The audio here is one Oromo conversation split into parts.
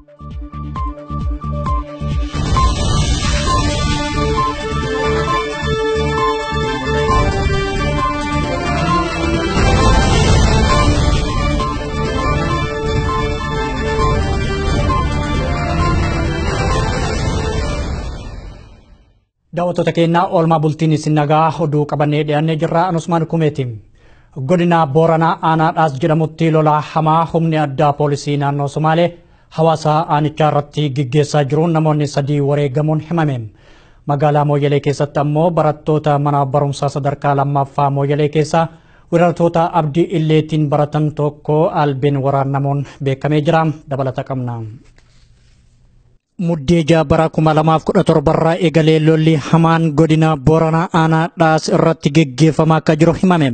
Daawwattoota keenyaa oolmaa bultiin isin nagaa oduu qabannee dhiyaannee jirra Anusmaan Kumeeti. Godina Booranaa Aanaadhaas jedhamutti lolaa hamaa humni addaa poolisii naannoo Somaalee hawaasa aanichaa irratti gaggeessaa jiruun namoonni sadii wareegamuun himame. Magaalaa Mooyyalee keessatti ammoo barattoota mana barumsaa sadarkaa lammaffaa Mooyyalee keessaa weerartoota abdii illeetiin baratan tokko albeen waraannamuun beekamee jira. Dabalata qabna. Muddee jaabara kuma lamaaf kudha torbarraa eegalee lolli hamaan godina Booranaa Aanaadhaas irratti geggeeffamaa akka jiru himame.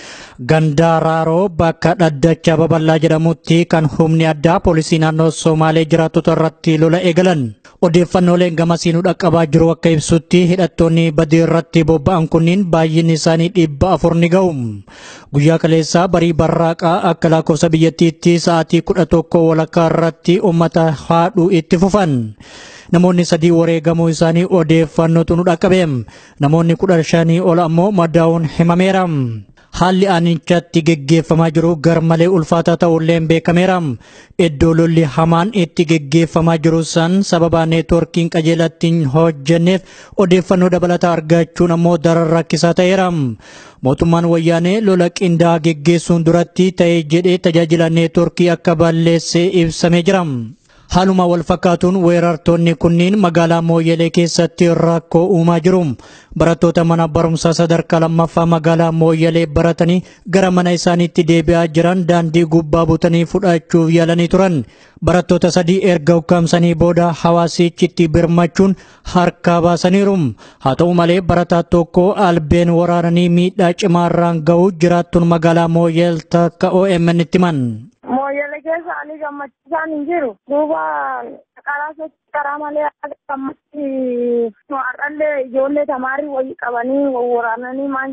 Gandaa Raaroo bakka dhaddacha babal'aa jedhamutti kan humni addaa poolisii naannoo Somaalee jiraatota irratti lola eegalan. Odeeffannooleen gamasiinuu dhaqqabaa jiru akka ibsutti hidhattoonni badii irratti bobba'an kunniin baay'inni isaanii dhibba afur ni ga'u. Guyyaa kaleessaa barii barraaqaa akka lakkoofsa biyyattiitti sa'aatii kudha tokko walakkaa irratti uummata haadhuu itti fufan. Namoonni sadii wareegamuu isaanii odeeffannootu nu dhaqqabe. Namoonni kudha shanii ol ammoo madaa'uun himameera. Haalli aanichatti geggeeffamaa jiru garmalee ulfaataa ta'ullee beekameera. Iddoo lolli hamaan itti geggeeffamaa jiru san sababa neetworkiin qajeelatti hin hojjenneef odeeffannoo dabalataa argachuun ammoo daran rakkisaa ta'eera. Mootummaan wayyaanee lola qindaa'aa geggeessuun duratti ta'ee jedhee tajaajila neetworkii akka balleessee ibsamee jira. Haaluma wal fakkaatuun weerartoonni kunniin magaalaa Mooyyalee keessatti rakkoo uumaa jiru. Barattoota mana barumsaa sadarkaa lammaffaa magaalaa Mooyyalee baratanii gara mana isaaniitti deebi'aa jiran daandii gubbaa butanii fudhachuuf yaalanii turan. Barattoota sadii erga ukkaamsanii booda hawaasichitti birmachuun harkaa baasaniiru. Haa ta'u malee barataa tokko albeen waraananii miidhaa cimaarraan ga'uu jiraattuun magaalaa Mooyyal takka OMN itti himan. Mooyyalee keessa ani gammachiisaan hin jiru. Duuba karaa sochii karaa malee gammatti har'allee ijoollee tamaarii wayii qabanii waraananii maan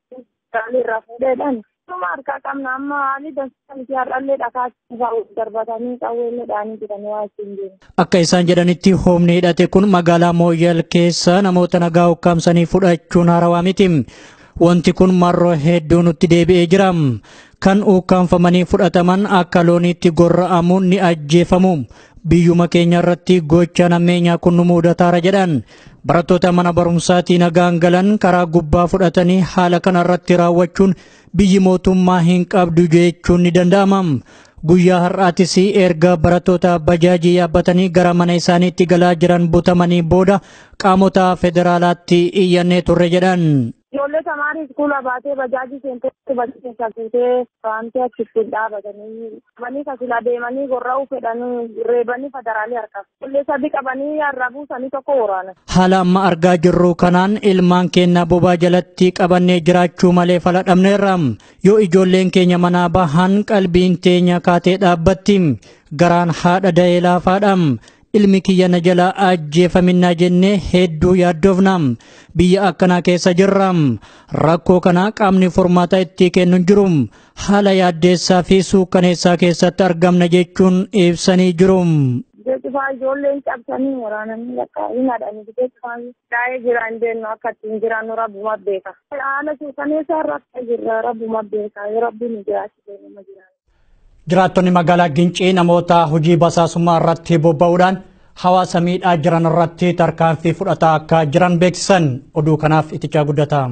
irraa fuudheedhaan. Tuma harkaa qabna amma haalli dansaa miti har'allee dhakaa darbatanii qawweellee dhaanii jiranii waa ittiin jiru. Akka isaan jedhanitti humni hidhate kun magaalaa Mooyyal keessa namoota nagaa ukkaamsanii fudhachuun haarawaa miti. Wanti kun marroo hedduu nutti deebi'ee jira. Kan ukkaanfamanii fudhataman akka looniitti gorra'amuun ni ajjeefamu. Biyyuma keenya irratti gocha nammeenyaa kun nu mudataara jedhan. Barattoota mana barumsaatii nagaan galan karaa gubbaa fudhatanii haala kana irratti raawwachuun biyyi mootummaa hin qabdu jechuun ni danda'ama. Guyyaa har'aatis erga barattoota bajaajii yaabbatanii gara mana isaaniitti galaa jiran butamanii booda qaamota federaalaatti iyyannee turre jedhan. Ijoollee tamaarii iskuula baatee bajaajii seenteetti bajaajii keessaa fuutee waantee achitti dhaabatanii qabanii kasila deemanii gorra'uu fedhanii reebanii federaalii harkaaf. Ijoollee sadii qabanii har'a buusanii tokko waraana. Haala amma argaa jirru kanaan ilmaan keenya bobaa jalatti qabannee jiraachuu malee fala dhabneerra. Yoo ijoolleen keenya manaa bahan qalbiin teenya kaatee dhaabbatti. Garaan haadha da'ee laafaadha. ilmi kiyya na jala ajjeefaminaa jennee hedduu yaaddoofna biyya akkanaa keessa jirra rakkoo kana qaamni furmaata itti kennu jiru haala yaaddeessaa fi suukkaneessaa keessatti argamna jechuun ibsanii jiru. Jechuufaa ijoolleen cabsanii waraananii lakkaa hin haadhanii jechuufaa daa'ee jira hin deemnu akka ittiin jiraannu rabbuma beeka. Haala suukkaneessaa irratti jirra rabbuma beeka yoo rabbiin jiraachise nama jiraatu. Jiraattonni magaalaa Gincii namoota hojii basaasummaa irratti bobba'uudhaan hawaasa miidhaa jiran irratti tarkaanfii fudhataa akka jiran beeksisan oduu kanaaf itichaa guddataa.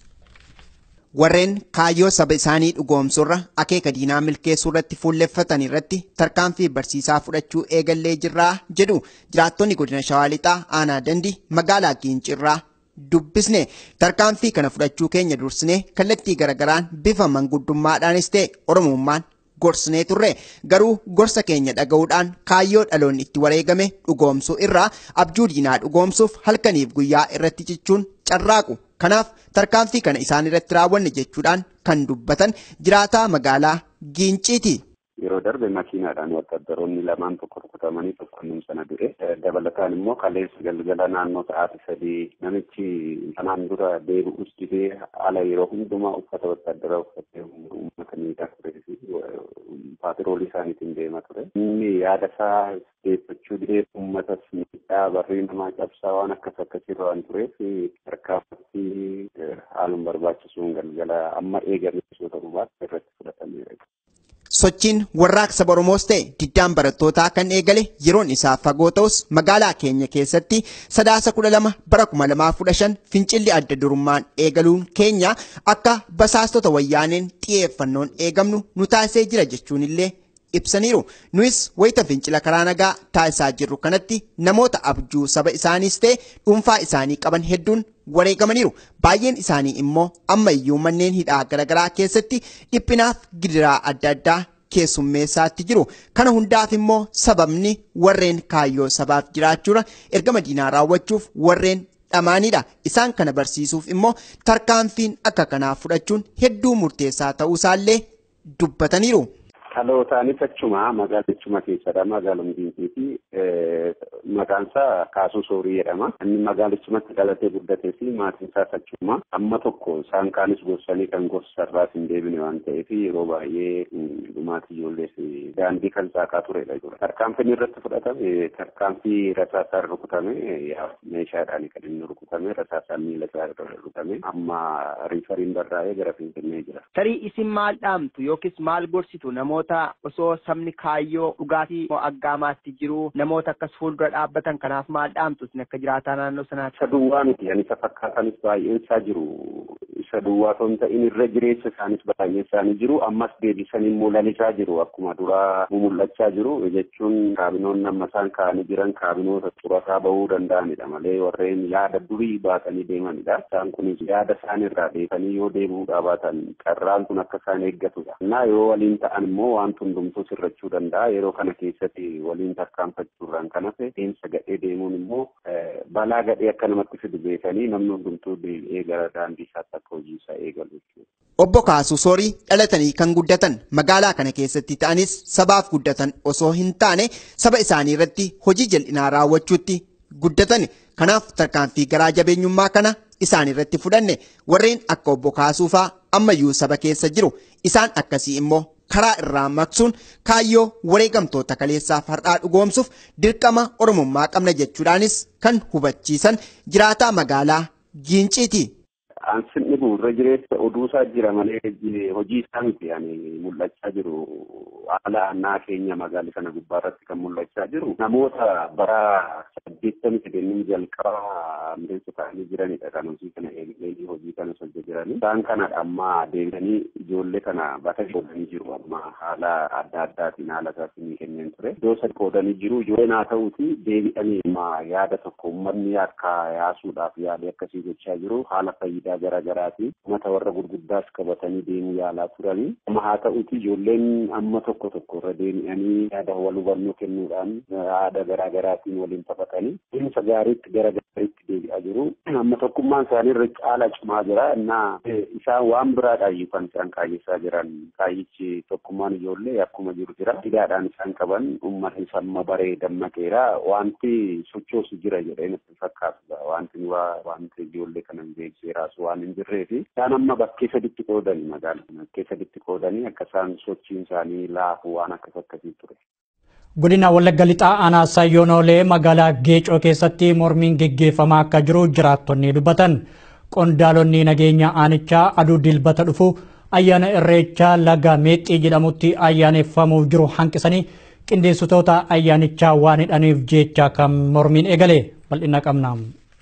Warreen kaayyoo saba isaanii dhugoomsurra akeeka diinaa milkeessuu irratti fuulleffatan irratti tarkaanfii barsiisaa fudhachuu eegallee jirraa jedhu jiraattonni godina Shawaa Lixaa aanaa dandi magaalaa Gincirraa dubbisne tarkaanfii kana fudhachuu keenya dursine kallattii garagaraan bifa manguddummaadhaanis ta'e oromummaan gorsinee turre garuu gorsa keenya dhaga'uudhaan kaayyoo dhaloonni itti wareegame dhugoomsuu irraa abjuu diinaa dhugoomsuuf halkaniif guyyaa irratti cichuun carraaqu kanaaf tarkaanfii kana isaan irratti raawwanne jechuudhaan kan dubbatan jiraataa magaalaa Giinciiti. yeroo darbe makiinaadhaan wattaddaroonni lamaan tokko rukutamanii tokko innum sana du'e dabalataan immoo kaleessa galgala naannoo sa'aatii sadii namichi kanaan dura deebi'us didee ala yeroo hundumaa uffata wattaddaraa uffatee uummata miidhaa turee fi paatiroolii isaaniitiin deema ture inni yaada isaa deeffachuu didee uummatas miidhaa barrii namaa cabsaa waan akkas akkasirra waan tureef tarkaanfii haaluma barbaachisuun galgala amma eegamee ta'uu baatu irratti fudhatameera. Sochiin warraaqsa Oromoos ta'e diddaan barattootaa kan eegale yeroon isaa fagoo ta'us magaalaa keenya keessatti sadaasa kudha lama bara kuma lamaa kudha shan fincilli adda durummaan eegaluun keenya akka basaastota wayyaaneen xiyyeeffannoon eegamnu nu taasisee jira jechuun illee ibsaniiru. Nuyis wayita fincila karaa nagaa taasisaa jirru kanatti namoota abjuu saba isaaniis ta'e dhuunfaa isaanii qaban hedduun wareegamaniiru. Baay'een isaanii immoo amma iyyuu manneen hidhaa garaagaraa keessatti dhiphinaaf gidiraa adda addaa keessummeessaatti jiru. Kana hundaaf immoo sababni warreen kaayyoo sabaaf jiraachuudha ergama diinaa raawwachuuf warreen dhamaanidha. Isaan kana barsiisuuf immoo tarkaanfiin akka kanaa fudhachuun hedduu murteessaa ta'uusaallee dubbataniiru. Dhalootaanis achuma magaalichuma keessadha magaalum diimtii fi maqaan isaa Kaasuu Soorii jedhama. Inni magaalichumatti dhalatee guddatee fi maatiin isaas achuma amma tokko isaan kaanis gorsanii kan gorsarraas hin deebine waan ta'eef yeroo baay'ee dhumaatii ijoollee fi daandii kan saaqaa turedha jechuudha. Tarkaanfiin irratti fudhatame tarkaanfii rasaasaan rukutame meeshaadhaan kan inni rukutame rasaasaan miila isaa irra rukutame amma riifariin barraa'ee gara Finfinnee jira. Tarii isin maal dhaamtu yookiis maal gorsitu namoota osoo sabni kaayyoo dhugaatii aggaamaatti jiru namoota akkas fuuldura dhaabbatan kanaaf maal dhaamtu isin akka jiraataa naannoo sanaatti. Isa duwwaa miti ani isa fakkaatanis baay'een isaa jiru. Isa duwwaa osoo hin ta'in irra jireessa isaanis baay'een isaanii jiru. Ammas deebisanii immoo lalisaa jiru. Akkuma duraa mul'achaa jiru jechuun kaabinoonni amma isaan kaa'anii jiran kaabinoota xurataa bahuu danda'anidha malee warreen yaada durii baatanii deemanidha. Isaan kunis yaada isaan irraa deebanii yoo deebi'uudhaa baatan carraan kun akka isaan eeggatudha. Innaa yoo waliin ta'an immoo wanti hundumtuu sirrachuu danda'a. Yeroo kana keessatti waliin tarkaanfachuurraan kan hafe deemsa gadhee deemuun immoo balaa gadhee akka namatti fidu beekanii namni hundumtuu deebi'ee gara daandii isaatti akka hojii isaa eegalu jechuudha. Obbo Kaasuu Soorii dhalatanii kan guddatan magaalaa kana keessatti ta'anis sabaaf guddatan osoo hin taane saba isaanii irratti hojii jal'inaa raawwachuutti guddatan. Kanaaf tarkaanfii garaa jabeenyummaa kana isaan irratti fudhanne warreen akka obbo Kaasuu fa'aa ammayyuu saba keessa jiru isaan akkasii immoo karaa irraa maqsuun kaayyoo wareegamtoota kaleessaaf har'aa dhugoomsuuf dirqama oromummaa qabna jechuudhaanis kan hubachiisan jiraataa magaalaa Giinciiti. Ansin dhibu irra jireessa oduusaa jira malee hojii isaa miti ani mul'achaa jiru haala annaa keenya magaala kana gubbaa irratti kan mul'achaa jiru namoota bara saddeettamii sadeeniin jalqaba miseensa ta'anii jiranidha kan hojii kana eegalee hojii kana hojjechaa jirani. Isaan kanadha amma deebi'anii ijoollee kana bata qoodanii jiru amma haala adda addaatiin haala isaatiin kenneen ture. Iddoo sadi qoodanii jiru ijoolleen haa ta'uuti deebi'anii amma yaada tokko uummanni akka yaasuudhaaf yaadee akkasii gochaa jiru haala fayyidaa garaa garaatiin uummata warra gurguddaas qabatanii deemuu yaalaa turanii. Amma haa ta'uuti ijoolleen amma tokko tokko irra deebi'anii yaada wal hubannoo kennuudhaan yaada garaa garaatiin waliin taphatanii deemsa gaariitti gara gaariitti deebi'aa jiru. Amma tokkummaan isaanii irra caala cimaa jira. Innaa isaan waan biraadhaan kan isaan kaayessaa jiran kaayyichi tokkummaan ijoollee akkuma jiru jira. Hidhaadhaan isaan qaban uummanni samma baree dammaqeera. Wanti sochoosu jira jedhee natti fakkaatudha. Wanti wanti ijoollee kana beekseeraas waan hin jirreefi isaan amma bakkee saditti qoodanii magaalaa bakkee saditti qoodanii akka isaan sochiin isaanii laafu waan akkas akkasii ture. Godina Wallagga Lixaa aanaa Sayyoonoolee magaalaa Geecoo keessatti mormiin geggeeffamaa akka jiru jiraattonni dubbatan. Qondaalonni nageenya aanichaa aduu dilbata dhufu ayyaana irreechaa laga meexxii jedhamutti ayyaaneffamuuf jiru hanqisanii qindeessitoota ayyaanichaa waan hidhaniif jecha kan mormiin eegale bal'ina qabna.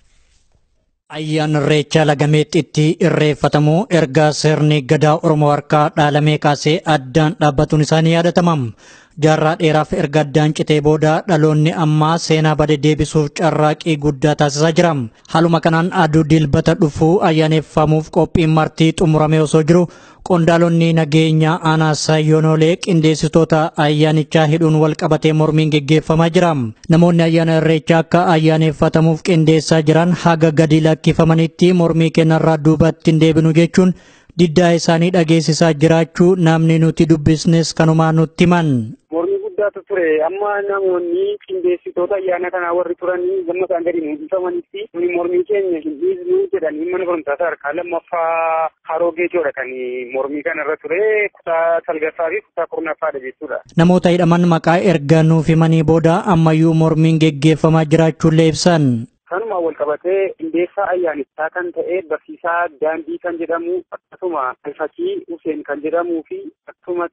Ayyaana irreechaa laga meexxiitti irreeffatamu erga sirni gadaa Oromoo harkaa dhaalamee kaasee addaan dhaabbatuun isaanii yaadatama. Jaarraa dheeraaf erga addaan citee booda dhaloonni ammaa seenaa bade deebisuuf carraaqii guddaa taasisaa jira. Haaluma kanaan aduu dilbata dhufuu ayyaaneffamuuf qophiin martii xumuramee osoo jiru qondaalonni nageenya aanaa Sayyoonoolee qindeessitoota ayyaanichaa hidhuun wal qabatee mormiin geggeeffamaa jira. Namoonni ayyaana irreechaa akka ayyaaneffatamuuf qindeessaa jiran haga gadi lakkifamanitti mormii kennarraa duubatti hin deebinu jechuun diddaa isaanii dhageessisaa jiraachuu namni nuti dubbisnes kanumaa nutti himan. Mormii guddaatu ture amma namoonni qindeessitoota ayyaana kanaa warri turanii gamma isaan gadi mul'ifamanitti nuni mormii keenya hin dhiisnu jedhanii mana barumsaa sadarkaa lammaffaa haroo geejoodha kan mormii kanarra ture kutaa salgaffaa fi kutaa kurnaffaadha jechuudha. Namoota hidhaman maqaa erga nuuf himanii booda ammayyuu mormiin geggeeffamaa jiraachuullee ibsan. Kanuma wal qabatee qindeessaa ayyaanichaa kan ta'e barsiisaa daandii kan jedhamu akkasuma Alfakii Huseen kan jedhamuu fi akkasumas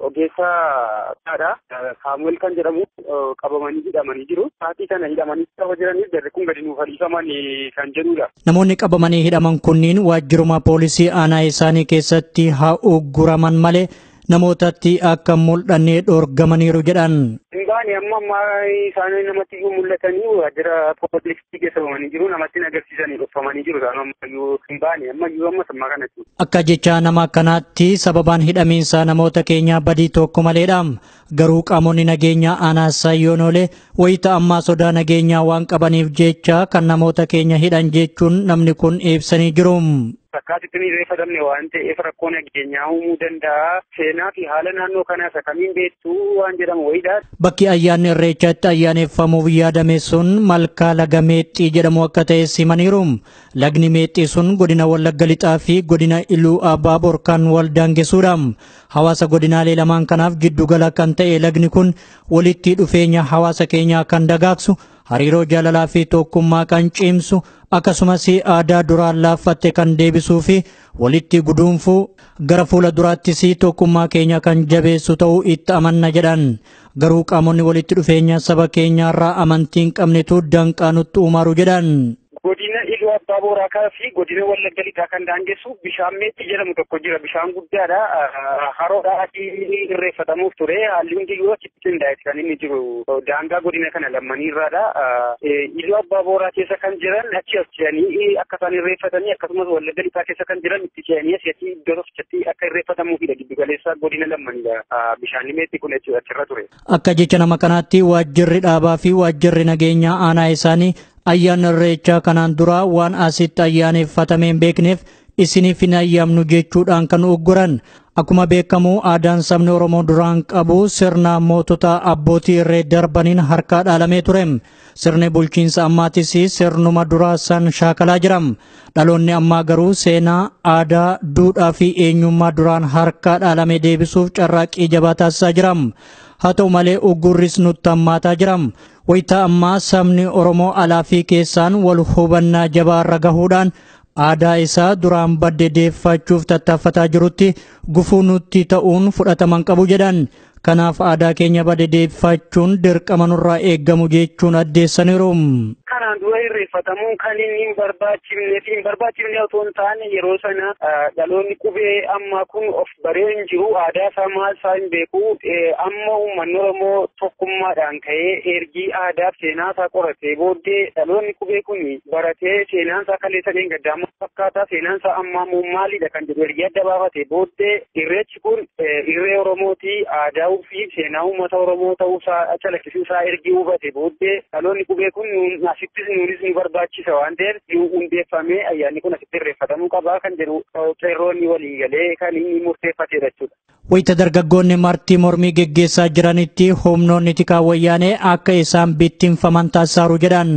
ogeessaa taadha Saamu'eel kan jedhamu qabamanii hidhamanii jiru. Saatii kana hidhamanii qaba jiraniif jarri kun gadi nuuf dhiifaman kan jedhudha. Namoonni qabamanii hidhaman kunniin waajjiruma poolisii aanaa isaanii keessatti haa ugguraman malee namootatti akka mul'annee dhoorgamaniiru jedhan. Hingaani amma ammaa isaanii namatti iyyuu mul'atanii waajjira poolisii geessamanii jiru namatti agarsiisanii dhufamanii jiru isaan ammayyuu hingaani ammayyuu amma sammaa kanatti. Akka jecha nama akkanaatti sababaan hidhamiinsa namoota keenyaa badii tokko maleedha. Garuu qaamonni nageenyaa aanaa sayyoonolee wayita ammaa sodaa nageenyaa waan qabaniif jecha kan namoota keenya hidhan jechuun namni kun ibsanii jiru. Fakkaatitti ni reeffadamne waan ta'eef rakkoo nageenyaa uumuu danda'a. Seenaa fi haala naannoo kanaas akkamiin beektu waan jedhamu wayiidha. Bakki ayyaanni irreechaatti ayyaaneffamuuf yaadame sun malkaa laga meexxii jedhamu akka ta'e simaniiru. Lagni meexxii sun godina Wallagga Lixaa fi godina Iluu Abaaboor kan wal daangessuudha. Hawaasa godinaalee lamaan kanaaf giddugala kan ta'e lagni kun walitti dhufeenya hawaasa keenyaa kan dagaagsu hariiroo jaalalaa fi tokkummaa kan cimsu akkasumas aadaa duraan laaffatte kan deebisuu fi walitti guduunfuu gara fuula duraattis tokkummaa keenya kan jabeessu ta'uu itti amanna jedhan garuu qaamonni walitti dhufeenya saba keenyaarraa amantii hin qabnetu danqaa nutti uumaru jedhan. Godina Iluu Abbaa Booraa fi godina Wallagga Lixaa kan daangessu bishaan meexxii jedhamu tokko jira. Bishaan guddaadha. Haroodhaa irreeffatamuuf ture. Haalli hundiyyuu achitti qindaa'eeti kan inni jiru. Daangaa godina kana lammanii irraadha. Iluu Abbaa Booraa keessa kan jiran achi as ce'anii akka isaan irreeffatanii akkasumas Wallagga Lixaa keessa kan jiran itti ce'anii asii iddoo tokkotti akka irreeffatamuufidha. Giddu galeessa godina lammanidha. Bishaan meexxii kun achirra ture. Akka jecha nama kanaatti waajjirri dhaabaa fi waajjirri nageenyaa aanaa isaanii ayyaana irreechaa kanaan dura waan asitti ayyaaneffatame hin beekneef isiniif hin ayyaamnu jechuudhaan kan ugguran akkuma beekamu aadaan sabni oromoo duraan qabu sirna mootota abbootii irree darbaniin harkaa dhaalamee ture sirni bulchiinsa ammaatis sirnuma duraa san shaakalaa jiram dhaloonni ammaa garuu seenaa aadaa duudhaa fi eenyummaa duraan harkaa dhaalame deebisuuf carraaqqii jabaa taasisaa jiram haa ta'u malee uggurris nutti hammaataa jiram wayita ammaa sabni oromoo alaa fi keessaan wal hubannaa jabaarra gahuudhaan aadaa isaa duraan badde deeffachuuf tattaaffataa jirutti gufuu nutti ta'uun fudhataman qabu jedhan kanaaf aadaa keenya badde deeffachuun dirqama nurraa eeggamu jechuun addeessaniiru. Kanaan dura irreeffatamuun kan inni hin barbaachifnee fi hin barbaachifne otoo hin taane yeroo sana dhaloonni qubee ammaa kun of baree hin jiru aadaa isaa maal isaa hin beeku amma uummanni Oromoo tokkummaadhaan ka'ee ergii aadaaf seenaa isaa qoratee booddee dhaloonni qubee kun baratee seenaan isaa kaleessa hin gaddaamuu fakkaataa seenaan isaa ammaa immoo maalidha kan jedhu ergii adda baafatee booddee irreechi kun irree Oromooti aadaa fi seenaa uummata Oromoo ta'uu isaa calaqqisuu isaa ergii hubate booddee dhaloonni qubee kun asittis nuunis nu barbaachisa waan ta'eef yoo hundeeffamee ayyaanni kun asitti irreeffatamuu qabaa kan jedhu qeerroonni walii galee kan inni murteeffatedha jechuudha. Wayita dargaggoonni martii mormii geggeessaa jiranitti humnoonni tikaa wayyaanee akka isaan bittinfaman taasisaaru jedhan.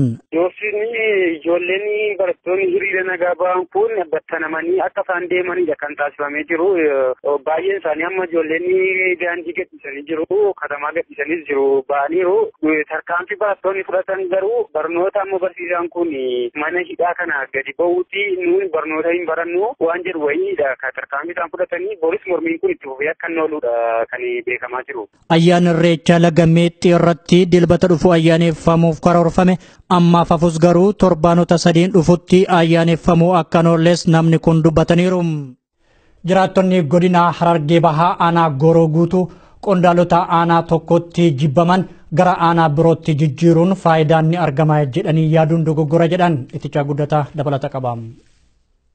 Yoosini ijoolleen barattoonni hiriira nagaa ba'an kun battanamanii akka isaan deemanidha kan taasifamee jiru. Baay'een isaanii amma ijoolleen daandii gadhiisanii jiru, katamaa gadhiisanii jiru, ba'aniiru. Tarkaanfii barattoonni fudhatan garuu barnoota amma barsiisaan kun mana hidhaa kana gadi ba'uuti nuun barnoota hin barannu waan jedhu wayiidha. Tarkaanfii isaan fudhatanii boris mormiin kun itti fufee akka hin ooludha kan beekamaa jiru. Ayyaana irreechaa laga meexxii irratti dilbata dhufu ayyaaneffamuuf karoorfame ammaaf hafus garuu torbaanota sadiin dhufutti ayyaaneffamuu akka hin oolles namni kun dubbataniiru. Jiraattonni godina Harargee Bahaa aanaa Gooroo guutuu qondaalota aanaa tokkotti jibbaman gara aanaa birootti jijjiiruun faayidaan ni argama jedhanii yaaduun dogoggora jedhan itichaa guddataa dabalata qaba.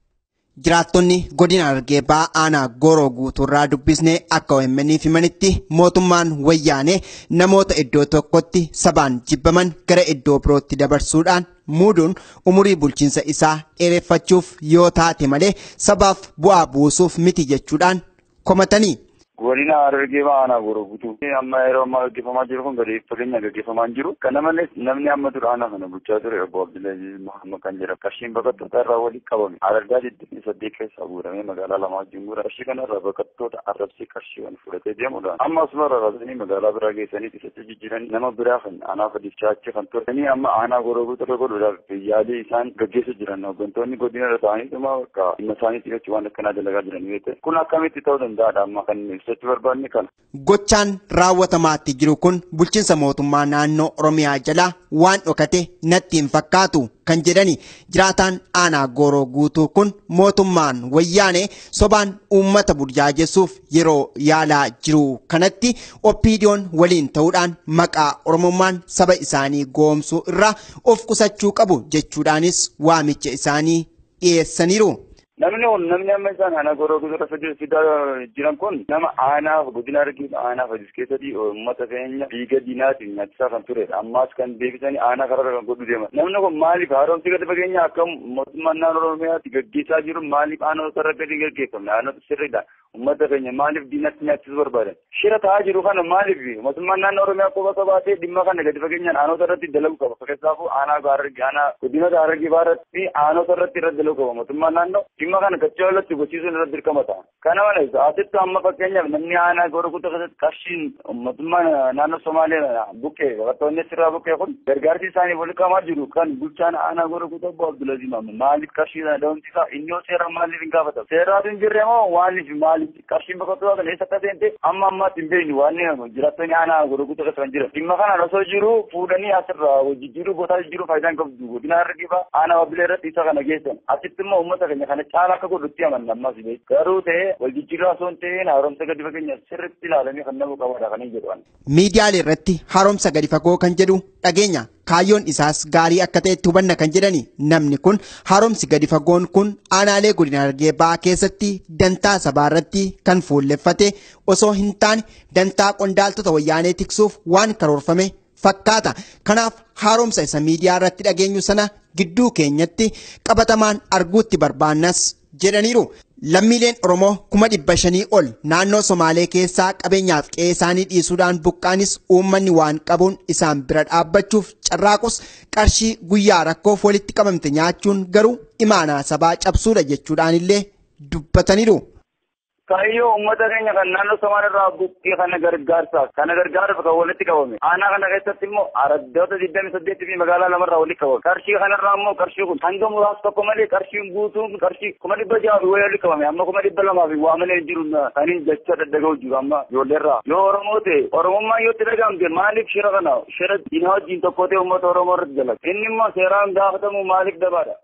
Jiraattonni godina Harargee ba'aa aanaa Gooroo guutuurraa dubbisnee akka OMN'if himanitti mootummaan wayyaanee namoota iddoo tokkotti sabaan jibbaman gara iddoo birootti dabarsuudhaan muuduun umurii bulchiinsa isaa dheereffachuuf yoo taate malee sabaaf bu'aa buusuuf miti jechuudhaan komatanii. godina Harargee ba'aa aanaa Gooroo guutuu amma yeroo ammaa gaggeeffamaa jiru kun gadi fageenya gaggeeffamaa hin jiru kana malees namni amma dura aanaa kana bulchaa ture obbo Abdullahi Muhammad kan jedhamu qarshiin baqattoota irraa walitti qabame Harargaa digdamii saddeet keessaa guuramee magaalaa lamaa wajjin guura qarshii kanarraa baqattoota arrabsii qarshiiwwan fudhatee deemuudhaan amma asuma irraa raasanii magaalaa biraa geessanii isatti jijjiiranii nama biraa kan aanaa fadichaa achi kan turtanii amma aanaa Gooroo guutuu irra godhuudhaaf yaalii isaan gaggeessaa jiran hooggantoonni godina irra ta'anii dhuma bakka dhimma isaanii xiyyeeffachuu waan akkanaa dalagaa jiran yoo ta'e kun akkamitti ta'uu danda'aadha amma kan ibsachuu barbaadni kana. Gochaan raawwatamaatti jiru kun bulchiinsa mootummaa naannoo Oromiyaa jalaa waan dhokate natti hin fakkaatu kan jedhani jiraataan aanaa gooroo guutuu kun mootummaan wayyaanee sobaan uummata burjaajessuuf yeroo yaalaa jiru kanatti oppiidiyoon waliin ta'uudhaan maqaa oromummaan saba isaanii goomsuu irraa of qusachuu qabu jechuudhaanis waamicha isaanii dhiyeessaniiru. Namni kun namni amma isaan aanaa gooroo guutuu fidaa jiran kun nama aanaa godina Harargee aanaa fadis keessatti uummata keenya dhiiga diinaatiin nyaachisaa kan turedha. Ammaas kan deebisanii aanaa kararra kan godhu deeman. Namni kun maaliif haaromsi gadi fageenya akka mootummaan naannoo Oromiyaatti gaggeessaa jiru maaliif aanota irra gadi gaggeeffamne aanota sirriidha. Uummata keenya maaliif diinatti nyaachisuu barbaadan? Shira ta'aa jiru kana maaliif mootummaan naannoo Oromiyaa qofa qabaatee dhimma kana gadi fageenyaan aanota irratti dalagu qaba. Fakkeessaafuu aanaa Harargee aanaa godinoota Harargee baarratti aanota irratti irra dalagu qaba. Mootummaan naannoo dhimma kana gachaa irratti gochiisuun irratti dirqama ta'a. Kana malees asitti amma fakkeenyaaf namni aanaa gooroo guutuu keessatti qarshiin mootummaan naannoo Somaaliyaa buqqee baqattoonni asirraa buqqee kun gargaarsi isaanii wal qabamaa jiru kan bulchaan aanaa gooroo guutuu obbo Abdulaziz Maamud maaliif qarshii dhabamti isaa inni yoo seeraan maaliif hin gaafatamu? Seeraatu hin jirre moo maaliif maaliif qarshiin baqattoota kana eessa akka seente amma ammaatti hin beeknu waan jiraattonni aanaa gooroo guutuu keessa kan jiran. Dhimma kana osoo jiru fuudhanii asirraa jijjiiruu bootaa jijjiiruu faayidaan qabdu godina Harargee aanaa Wabilee irratti isa kana geessan. Asitti immoo uummata keenya kana caala akka godhutti amanna ammas garuu ta'ee wal jijjiirraa osoo hin ta'in haaromsa gadi fageenya sirriitti ilaalamee kan nama qabaadha kan hin jedhu. Miidiyaalee irratti haaromsa gadi fagoo kan jedhu dhageenya kaayyoon isaas gaarii akka ta'etti hubanna kan jedhani namni kun haaromsi gadi fagoon kun aanaalee godina Harargee ba'aa keessatti dantaa sabaa irratti kan fuulleffate osoo hin taane dantaa qondaaltota wayyaanee tiksuuf waan karoorfame fakkaata. Kanaaf haaromsa isa miidiyaa irratti dhageenyu sana gidduu keenyatti qabatamaan arguutti barbaannas jedhaniiru. Lammiileen Oromoo kuma dhibba shanii ol naannoo Somaalee keessaa qabeenyaaf qe'ee isaanii dhiisuudhaan buqqaanis uummanni waan qabuun isaan bira dhaabbachuuf carraaqus qarshii guyyaa rakkoof walitti qabamte nyaachuun garuu imaanaa sabaa cabsuudha jechuudhaan illee dubbataniiru. Kaayyoo uummata keenya kan naannoo Somaaliirraa buqqee kana gargaarsaaf kana gargaaruuf kan walitti qabame. Aanaa kana keessatti immoo araddoota digdami saddeetii fi magaalaa lamarraa walitti qabame. Qarshii kanarraa immoo qarshii kun hanga muraasa tokko malee qarshiin guutuun qarshii kuma dhibba jaha fi wayii walitti qabame. Amma kuma dhibba lamaa fi waamalee jiru kan hin jecha daddaga'u jiru amma ijoolleerraa. Yoo Oromoo ta'e Oromummaan yoo itti dhagahamte maaliif shira kana shira diinaa wajjin tokko ta'e uummata Oromoo irratti dalaga. Inni immoo seeraan gaafatamu maaliif dabaadha?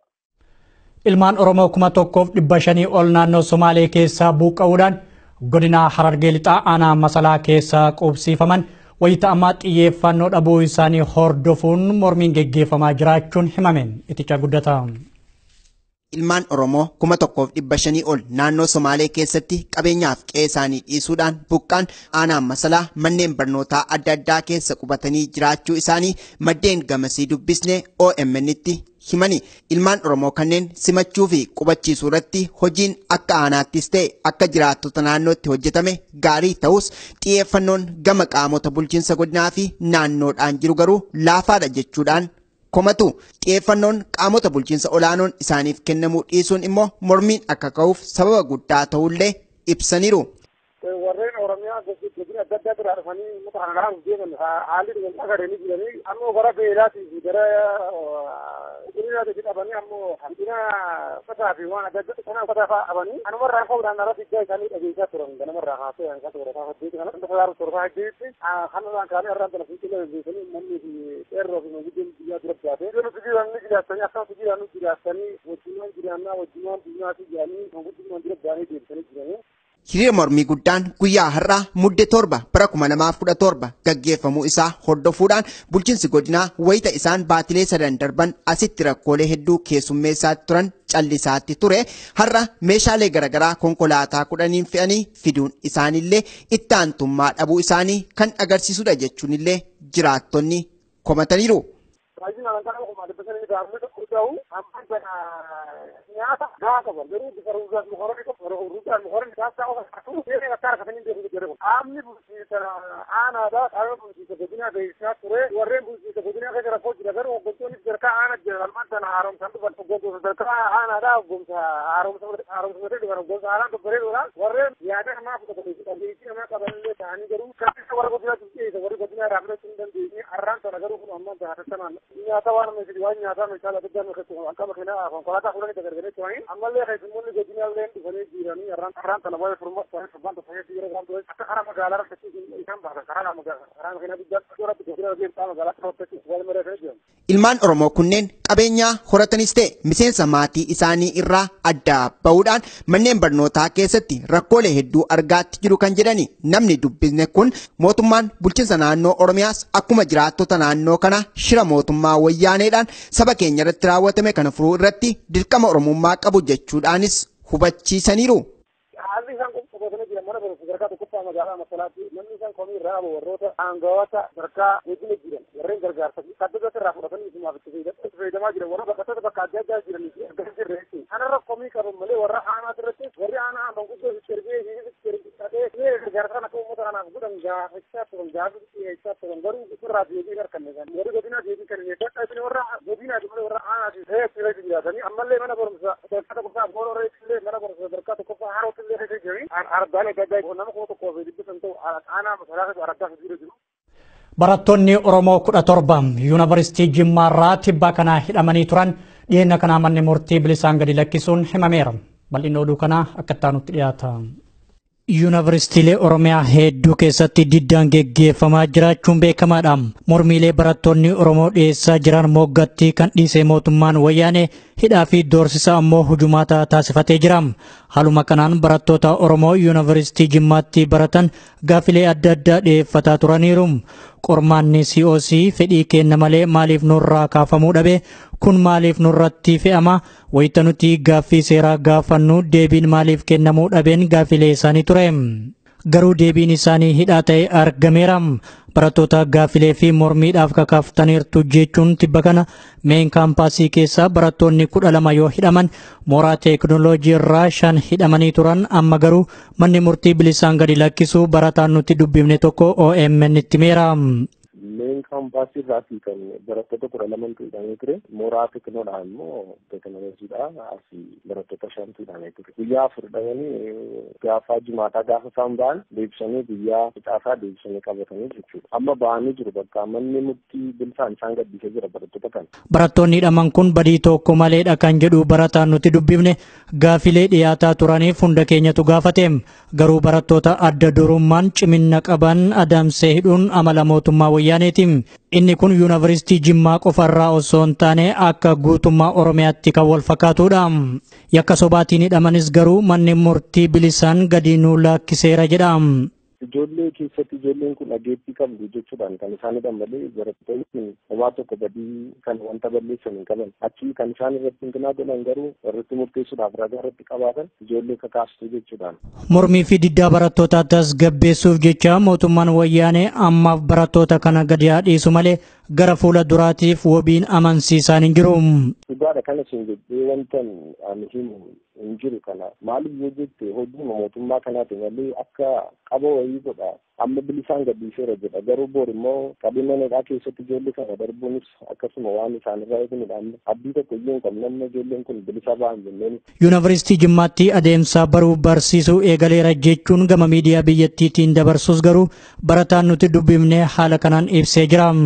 Ilmaan Oromoo kuma tokkoof dhibba shanii ol naannoo Somaalee keessaa buqqa'uudhaan godina Harargee lixaa aanaa masalaa keessaa qubsiifaman wayita ammaa xiyyeeffannoo dhabuu isaanii hordofuun mormiin geggeeffamaa jiraachuun himameen itichaa guddataa. Ilmaan Oromoo kuma tokkoof dhibba shanii ol naannoo Somaalee keessatti qabeenyaaf qe'ee isaanii dhiisuudhaan buqqaan aanaa masalaa manneen barnootaa adda addaa keessa qubatanii jiraachuu isaanii maddeen gamasii dubbisnee OMN'tti himani. Ilmaan Oromoo kanneen simachuu fi qubachiisuu irratti hojiin akka aanaattis ta'e akka jiraattota naannootti hojjetame gaarii ta'us xiyyeeffannoon gama qaamota bulchiinsa godinaa fi naannoodhaan jiru garuu laafaadha jechuudhaan komatu xiyyeeffannoon qaamota bulchiinsa olaanoon isaaniif kennamuu dhiisuun immoo mormiin akka ka'uuf sababa guddaa ta'ullee ibsaniiru. warreen oromiyaa godina adda addaa biraa dhufanii uummata kana dhaabuuf deeman haalli dhugan agaranii jiranii ammoo gara beelaatii fi gara qulqullinaatti qabanii ammoo hanqina uffataa fi waan adda addaa sana uffataa fa'aa qabanii anumarraa ka'uudhaan irratti ijaa isaanii dhageessaa turan ganamarraa haasoo kan kasa warataa hojjeetti kana dhanta sadaaru torfaa hojjeetti kanarraan kaanee irraan tana fiixilee beekanii uummanni fi qeerroo fi manguddeen biyyaa dura baate yoo nuti jiran ni jiraatanii akkasumas jiran ni jiraatanii wajjimaan jiraannaa wajjimaan diinaa fi jaanii manguddummaan dura baanee deebisanii jiranii hiriira mormii guddaan guyyaa har'aa mudde torba bara kuma lamaaf kudha torba gaggeeffamuu isaa hordofuudhaan bulchiinsi godinaa wayita isaan baatilee sadan darban asitti rakkoolee hedduu keessummeessaa turan callisaatti ture har'a meeshaalee garaagaraa konkolaataa kudhaniin fe'anii fiduun isaanillee itti aantummaa dhabuu isaanii kan agarsiisudha jechuunillee jiraattonni komataniiru. baay'ina alantaa kuma dubbisanii gaafni tokko ta'u amma bana nyaata gaa qaba garuu bifa ruuzaas mukorani tokko ruuzaas mukorani taasisaa ofa akkuma seeree akka harkatanii beeku jedhe kun qaamni bulchiisa aanaadha qaama bulchiisa godinaa beeksisaa ture warreen bulchiisa godinaa keessa rakkoo jira garuu hoggantoonni sadarkaa aanaa jira almaan sana haaromsaan dhufan hoggantoota sadarkaa aanaadha hoggomsa haaromsamate dhufan hoggomsa aanaan dobbareedhoodhaan warreen yaada namaa fudhatanii dhageettii namaa qabanillee ta'anii garuu kan warra godinaa dhiyeessa warri godinaa irraa fudhachuu hin dandeenye arraan sana garuu kun ammaan taatattamaan nyaata waan amma fidi waan nyaataa meeshaa adda addaa keessatti akka makiinaa konkolaataa fuudhanii gargaree turanii ammallee keessummoonni godinaallee dhufanii jiiranii arraan arraan sana waa'ee furmaa isaanii furbaan tokko yeroo waan ture akka karaa magaalaa rakkachuu isaan baasan karaa magaalaa karaa makiinaa guddaa duratti godina deemtaa magaalaa rakkachuu wal mareefee jiran. Ilmaan Oromoo kunneen qabeenyaa horatanis ta'e miseensa maatii isaanii irraa adda bahuudhaan manneen barnootaa keessatti rakkoolee hedduu argaatti jiru kan jedhani namni dubbisne kun mootummaan bulchiinsa naannoo Oromiyaas akkuma jiraattota naannoo kana shira mootummaa wayyaaneedhaan saba keenya irratti raawwatame kana furuu irratti dirqama Oromummaa qabu jechuudhaanis hubachiisaniiru. haalli isaan qophaa'atanii jiran mana barumsa sadarkaa tokkoffaa magaalaa masalaatti namni isaan komii irraa qabu warroota aangawoota sadarkaa wajjina jiran warreen gargaarsa saddota irraa fudhatanii isumaaf itti fayyadamaa jiran warra bakka bakka adda addaa jiranii fi argaa jirre jechuudha. Kanarra komii qaban malee warra aanaa irratti warri aanaa aanan guddoo fi cerbee fi cerbee gargaarsa akka uummata kanaaf godhan gaafachaa turan gaafa dhiyeessaa turan garuu irraa deebii harkanne kan warri godinaa deebii kan inni dadhabine warra godinaa malee warra aanaa fi reetti irratti jiraatanii ammallee mana barumsa sadarkaa tokkoffaa boora reetti mana barumsa sadarkaa tokkoffaa haarootti illee reetti jiru arbaan adda addaa nama kuma tokkoo fi dhibbisan ta'u aanaa masalaa argaa fi jiru. Barattoonni Oromoo kudha torba yuunivarsiitii Jimmaarraa tibbaa kanaa hidhamanii turan dhiyeenya kanaa manni murtii bilisaan gadi lakkisuun himameera. Bal'inni oduu kanaa akka itti dhiyaata. Yuunivarsiitiilee Oromiyaa hedduu keessatti diddaan geggeeffamaa jiraachuun beekamaadha. Mormiilee barattoonni Oromoo dhiyeessaa jiran moggatti kan dhiisee mootummaan wayyaanee hidhaa fi doorsisa ammoo hujumaata taasifatee jira. Haaluma kanaan barattoota Oromoo yuunivarsiitii Jimmaatti baratan gaafilee adda addaa dhiyeeffataa turaniiru. Qormaanni COC fedhii kenna malee maaliif nurraa kaafamuu dhabe kun maaliif nurratti fe'ama wayita nuti gaaffii seeraa gaafannu deebiin maaliif kennamuu dhabeen gaafilee isaanii ture. Garuu deebiin isaanii hidhaa ta'e argameera. Barattoota gaafilee fi mormiidhaaf kakaaftaniirtu jechuun tibba kana meen kaampaasii keessaa barattoonni kudha lama yoo hidhaman mooraa teeknooloojii irraa shan hidhamanii turan amma garuu manni murtii bilisaan gadi lakkisuu barataan nuti dubbifne tokko OMN itti himeera. Meen kaampaasii irraatii kan barattoota kudha lamantu hidhamee ture. Mooraa teeknoodhaan immoo teeknooloojiidha. Asii barattoota shantu hidhamee ture. Guyyaa afur hidhamanii gaafa jimaataa gaafa isaan ba'an deebisanii guyyaa fixaasaa deebisanii qabatanii jechuudha. Amma ba'anii jiru bakka manni murtii bilisaan isaan gaddisee jira barattoota kana. Barattoonni hidhaman kun badii tokko maleedha kan jedhu barataan nuti dubbifne gaafilee dhiyaataa turaniif hunda keenyatu gaafate. Garuu barattoota adda durummaan cimina qaban adamsee hidhuun amala mootummaa wayyaaneeti. Inni kun yuunivarsiitii Jimmaa qofarraa osoo hin taane akka guutummaa Oromiyaatti kan wal fakkaatudha. Yakka sobaatiin hidhamanis garuu manni murtii bilisaan gadi nuu lakkiseera jedha. Ijoollee keessatti ijoolleen kun dhageettii qabdu jechuudhaan kan isaan hidhan malee barattoonni kun homaa tokko badii kan wanta balleessan hin qaban. Achi kan isaan irratti hinkinaa godhan garuu irratti murteessuudhaaf ragaa irratti qabaatan ijoollee kakaastu jechuudhaan. Mormii fi diddaa barattootaa tasgabbeessuuf jecha mootummaan wayyaanee ammaaf barattoota kana gadi dhiisu malee gara fuula duraatiif wabiin amansiisaan hin jiru. Dhugaadha kana siin jedhee wanta ani himu hin jiru kana maaliif yoo jette hojii mootummaa kanaati malee akka qaba wayii godha amma bilisaan gadhiiseera jedha garuu boor immoo qabeenya nagaa keessatti ijoollee kana darbuunis akkasuma waan isaanirraa eeganidha amma abdii tokko iyyuu hin qabne amma ijoolleen kun bilisa ba'an jenneen. Yuunivarsiitii Jimmaatti adeemsa baruu barsiisuu eegaleera jechuun gama miidiyaa biyyattiitiin dabarsus garuu barataan nuti dubbifne haala kanaan ibsee jira.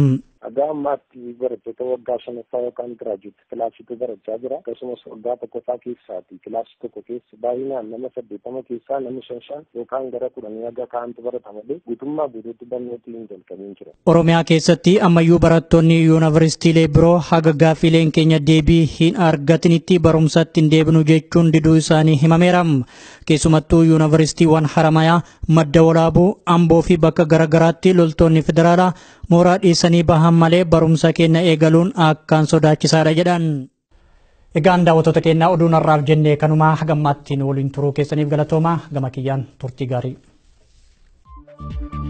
Haga ammaatti barattoota waggaa shanaffaa yookaan giraajuutti kilaasiitu barachaa jira. Akkasumas waggaa tokkoffaa keessaati kilaasii tokko keessa baay'inaan nama saddeettama keessaa namni shan shan yookaan gara kudhanii haga kaa'antu barata malee guutummaa guutuutti barnooti hin jalqabiin jira. Oromiyaa keessatti ammayyuu barattoonni yuunivarsiitiilee biroo haga gaaffileen keenya deebii hin argatinitti barumsatti hin deebinu jechuun diduu isaanii himameera. Keessumattuu yuunivarsiitiiwwan haramayaa madda walaabuu amboo fi bakka garaagaraatti loltoonni federaalaa mooraa dhiisanii bahan malee barumsa keenya eegaluun akkaan sodaachisaadha jedhan. Egaan daawwattoota keenyaa oduu narraaf jennee kanumaa hagammaattiin waliin turuu keessaniif galatoomaa gama kiyyaan turtii gaarii.